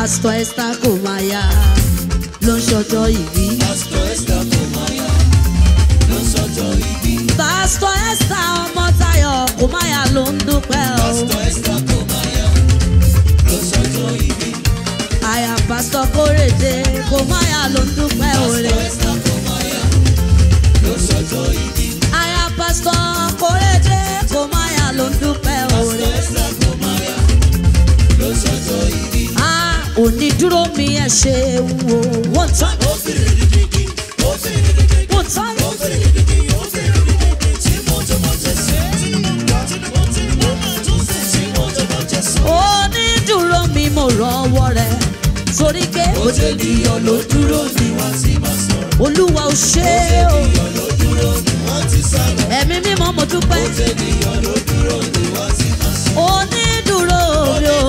pásítọ̀ esther kò máa yá ló ń ṣọjọ́ ìbí. pásítọ̀ esther kò máa yá ló ń sọjọ́ ìbí. pásítọ̀ esther ọmọ tayo kò máa yá ló ń dúpẹ́ o. pásítọ̀ esther kò máa yá ló ń sọjọ́ ìbí. àyà pásítọ̀ kórèdé kò máa yá ló ń dúpẹ́ òre. pásítọ̀ esther kò máa yá ló ń sọjọ́ ìbí. àyà pásítọ̀ kórèdé kò máa yá ló ń dúpẹ́ òre. pásítọ̀ esther kò máa yá ló ń sọjọ́ ìbí. Ah, onídúró mi ẹ ṣe wo wọ́n tán ó fèrè dídí ó fèrè dídí wọ́n tán ó fèrè dídí ó fèrè dídí tí mo tó mọ jẹ́sẹ̀. tí mo tó mọ jẹ́sẹ̀. onídúró mi mo rọwọ́ rẹ̀ torí pé ó jẹ́ ènìyàn ló dúró ni wọ́n ti máa sọ̀rọ̀. olúwa ò ṣe é o ènìyàn ló dúró ni wọ́n ti sálọ. ẹ̀mí mímọ́ mo dúpẹ́ ó jẹ́ ènìyàn ló dúró ni wọ́n ti máa sọ̀rọ̀. onídúró mi o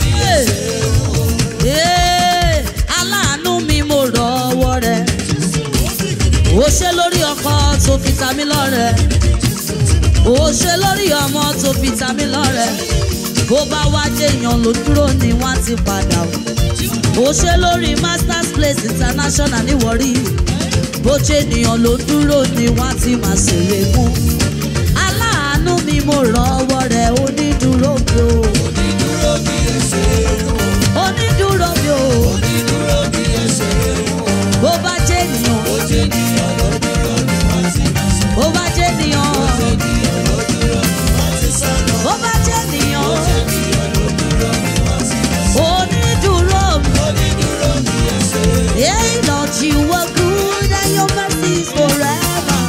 Eh, aláàánú mi mo rọwọ́ rẹ̀ ó ṣe lórí ọkọ tó fi ta mí lọ́rẹ̀ ó ṣe lórí ọmọ tó fi ta mí lọ́rẹ̀ bó bá wá jẹ́yàn ló dúró ni wọ́n ti padà o ó ṣe lórí masters place international ní Warri bó jẹ́ ènìyàn ló dúró ni wọ́n ti máa ṣèrè fún aláàánú mi mo rọwọ́ rẹ̀ onídúró mi o onídúró bí ẹsẹ̀ rò. onídúró mi o onídúró bí ẹsẹ̀ rò. bó bá jẹ́ ènìyàn ó jẹ́ ènìyàn ló dúró ni wọ́n ti máa sọ̀rọ̀. bó bá jẹ́ ènìyàn ènìyàn ló dúró ni wọ́n ti sálọ. bó bá jẹ́ ènìyàn ènìyàn ló dúró ni wọ́n ti máa sọ̀rọ̀. onídúró mi. onídúró bí ẹsẹ̀ rò. Hey Lord, you are good and your mercy is forever.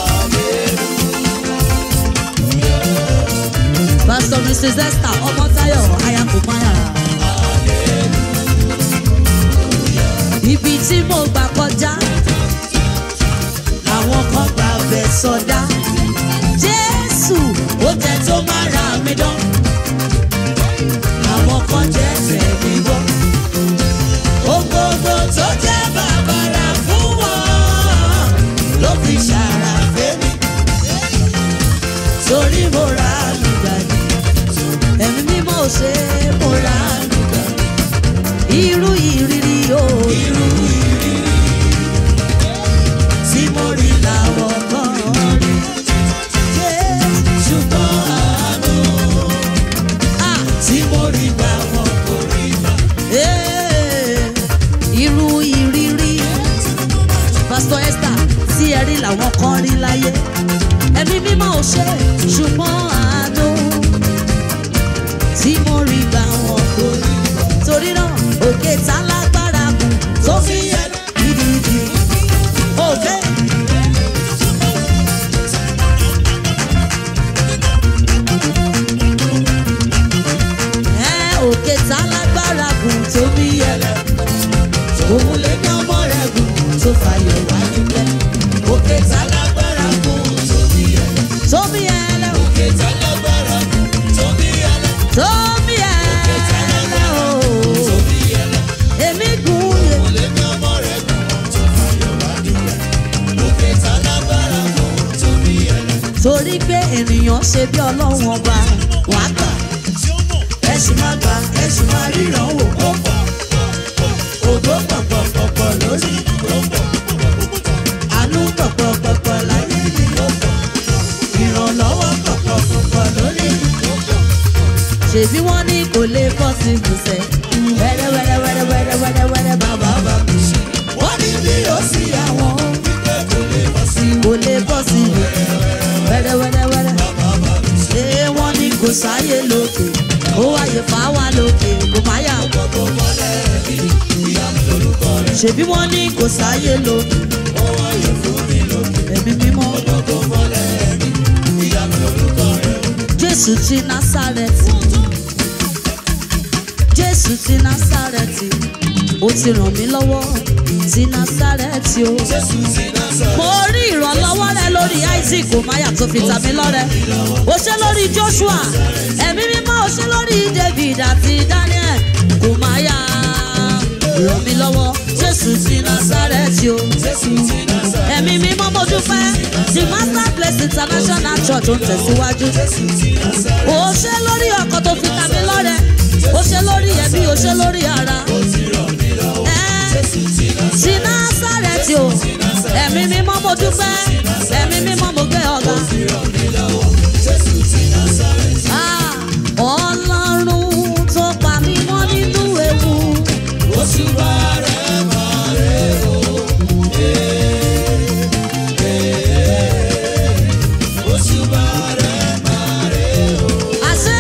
Pastor Mrs. Esther Ọmọ́táyọ̀ Ayakumaya. Ibi tí mo gbà kọjá, àwọn kan gbà bẹ̀ sọdá. Jésù ó jẹ́ tó máa ra mi dán. Àwọn kan jẹ́ tẹ̀mí gbọ́. Ògbógbò tó jẹ́ bàbàrà fún wọn ló fi ṣàrà fẹ́mi. torí mo ra àlùgbà ní ẹ̀mí mímọ́ ò ṣe é mo ra àlùgbà irú ìrírí o Irú ìrírí tí mo rí làwọn kan rí Jésù ṣùgbọ́n àánú ah, tí mo rí gbà wọn kò rí gbà. eh, irú ìrírí pásítọ̀ Esther tí ẹ rí làwọn kan rí láyé ẹ̀mí mímọ́ ò ṣe é, ṣùgbọ́n àánú tí mo rí gbà wọn kò rí torí náà òkè tá lágbára kù tó fi yẹ gidigidi òkè. Ẹ, òkè tá lágbára kù tó fi yẹ òun lè ní ọmọ rẹ̀ gùn tó fàyọ̀ wá nílẹ̀ òkè tá Lágbára fún tóbi ẹlẹ́. tó fi yẹ lẹ́ o. Kẹta lágbára fún tóbi ẹlẹ́. tóbi ẹlẹ́ o. Tóbi ẹlẹ́. èmi gùn yẹ. Kò lè ní ọmọ rẹ̀ gùn tó fàyọ̀ wá dúpẹ́. Kẹta lágbára fún tóbi ẹlẹ́. torí pé ènìyàn ṣe bí ọlọ́run ọba wàá gbà ẹ sì máa gbà ẹ sì máa ríran wò ó pọ̀ ògbó pọ̀pọ̀pọ̀pọ̀ lórí ó pọ̀ àánú pọ̀pọ̀pọ̀pọ̀ láyé mi ó pọ̀ ìrànlọ́wọ́ pọ̀pọ̀pọ̀pọ̀ lórí ó pọ̀ ṣèbí wọ́n ní kò lè bọ́ sí ìgbésẹ̀ wẹ́rẹ́ wẹ́rẹ́ wẹ́rẹ́ wẹ́rẹ́ wẹ́rẹ́ wẹ́rẹ́ bàbá bàbá mi ṣe wọ́n ní bí ó sì àwọn wípé kò lè bọ́ sí kò lè bọ́ sí wẹ́rẹ́ wẹ́rẹ́ wẹ́rẹ́ bàbá mi ṣe ṣé wọ́n ní kò sáyé lókè ó wáyé fà wá lókè kò má yà gbogbo mọ́lẹ̀ mi ìyá mi lórúkọ rẹ̀ ṣèbí wọ́n ní kò sáyé lókè ó wáyé fún mi lókè ẹ̀mí mímọ́ gbogbo mọ́lẹ̀ mi ìyá mi lórúkọ rẹ̀ jésù ti násàrẹ́tì jésù ti násàrẹ́tì ó ti ràn mí lọ́wọ́ ti násàrẹ́tì o. Jésù ti Násárẹ́tì. mo rí ìrànlọ́wọ́ rẹ lórí isaac omaya tó fi ta mí lọ́rẹ o ṣe lórí joshua ẹ̀mí mímọ́ o ṣe lórí david àti daniel omaya ràn mí lọ́wọ́ jésù ti násàrẹ́tì o Jésù ti Násárẹ́tì. ẹ̀mí mímọ́ mo dúpẹ́ the master place international church ó ń tẹ̀síwájú Jésù ti Násárẹ́tì. o ṣe lórí ọkọ̀ tó fi ta mí lọ́rẹ o ṣe lórí ẹbí o ṣe lórí ara Ó ti násàrẹ́tì o ẹ̀mí mímọ́ mo dúpẹ́ ẹ̀mí mímọ́ mo gbé ọ̀gá. Ah, ọlọ́run tó pa mí mọ́ nínú ewu. àṣẹ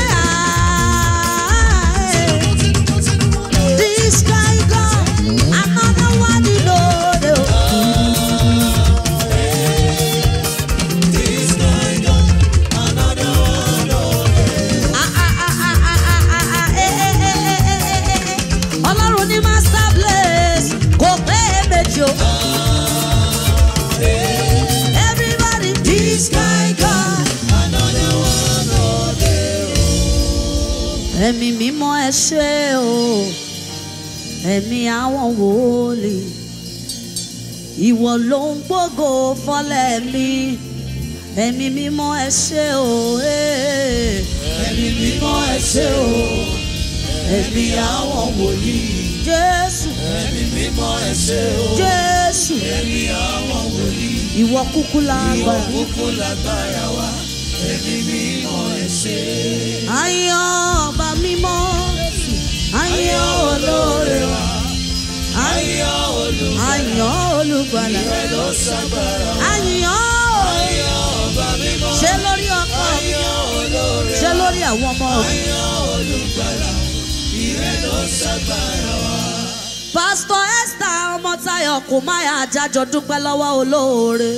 àá this guy God, another one you know. Ah, ah, ah, ah, ah, ah, ah, ah, eh, eh, eh, eh, eh, eh, eh. Ọlọ́run ní master place kò pé méjì o. Everybody this guy God. Ẹ̀mí mímọ́ ẹ ṣé o, ẹ̀mí àwọn wòlíì, ìwọ ló ń gbógo fọ́lẹ̀ mi, ẹ̀mí mímọ́ ẹ ṣé o, eh. Ẹ̀mí mímọ́ ẹ ṣé o, ẹ̀mí àwọn wòlíì. Jésù, Ẹ̀mí mímọ́ ẹ ṣé o, Jésù, ẹ̀mí àwọn wòlíì. ìwọ kúkú Ìwọ lágbára. kúkú lágbára wa, ẹ̀mí mímọ́ ẹ ṣé. Ayọ̀ ọba mímọ́, ayọ̀ olóore wa, Ayọ̀ olú ayọ̀ olùgbàlà, ẹ ló ṣàgbára. ayọ̀ Ayọ̀ ọba mímọ́. ṣe lórí ọkọ mi, Ayọ̀ olóore. ṣe lórí àwọn ọmọ mi. Ayọ̀ olùgbàlà. Ìrẹ́ ló ṣàgbára wa. pásítọ̀ esther ọmọtayọ kò máa àjájọ dúpẹ́ lọ́wọ́ olóore.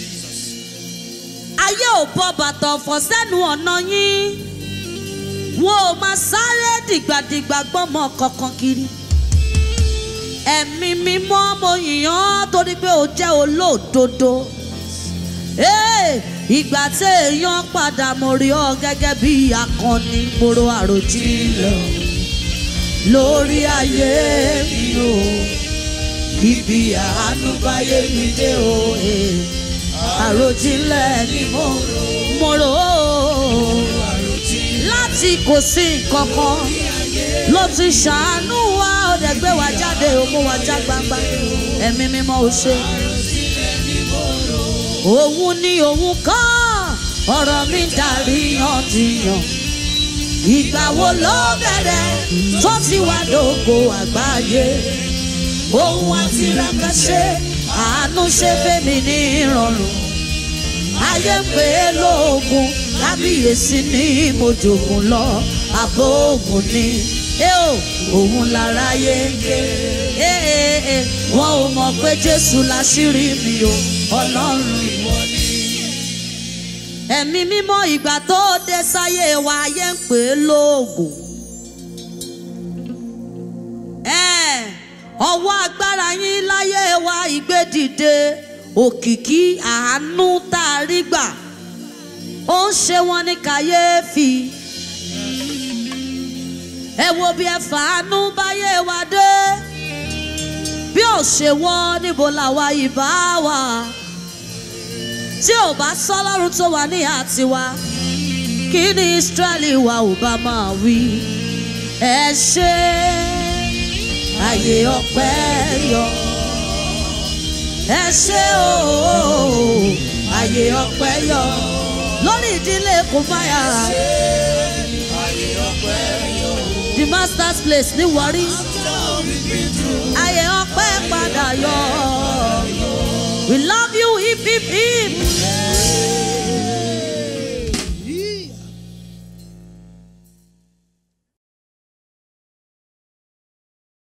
ayé ò bọ bàtà ọ̀fọ̀ sẹ́nu ọ̀nà yín wọn ò máa sáré dìgbàdìgbà gbọ́mọ kankan kiri. ẹ̀mí mímọ́ mo yìn ọ́ torí pé o jẹ́ olódodo. Ee, ìgbà tí èèyàn padà mo rí ọ gẹ́gẹ́ bí akọni mo ro àròjinlẹ̀ lórí ayé mi o ibi àánú báyé mi dé o eh. àròjinlẹ̀ ni mo mo rò ó láti kò sí nǹkan kan ló ti ṣàánú wa ó dẹ̀ gbé wa jáde ó mú wa já gbangba ẹ̀mí mímọ́ ò ṣe. òun ni òun kọ́ ọ̀rọ̀ mi dàrí yàntìyàn ìgbà wo ló bẹ̀rẹ̀ tó ti wá dògo àgbáyé ohun àti rákàṣe àánú ṣe fẹ́mi ní ìrọ̀rùn ayé ń pè é lóògùn kábíyèsí ní mojògùn lọ àbò ògùn ni ẹ ò òun lára yé ń ké ẹ ẹ ẹ wọn ò mọ̀ pé jésù láṣírí mi o ọlọ́run ìwọ ni ẹ̀mí mímọ́ ìgbà tó dé sáyé wa ayé ń pè é lóògùn. Ẹ̀, ọwọ́ agbára yín láyé wa ìgbédìde òkìkí àánú tá a rí gbà ó ń ṣe wọn ní kàyéfì. ẹ wo bí ẹ fàánú báyé wa dé bí ò ṣe wọ́n níbo làwa ìbá wà tí ò bá sọ́lọ́run tó wà ní àtiwá kí ni Ísírẹ́lì wa ò bá máa wí. ẹ ṣe àyè ọpẹ́ yọ ẹ ṣe ooo àyè ọpẹ́ yọ lórí ìdílé kò báyà the master's place ní Warri ayé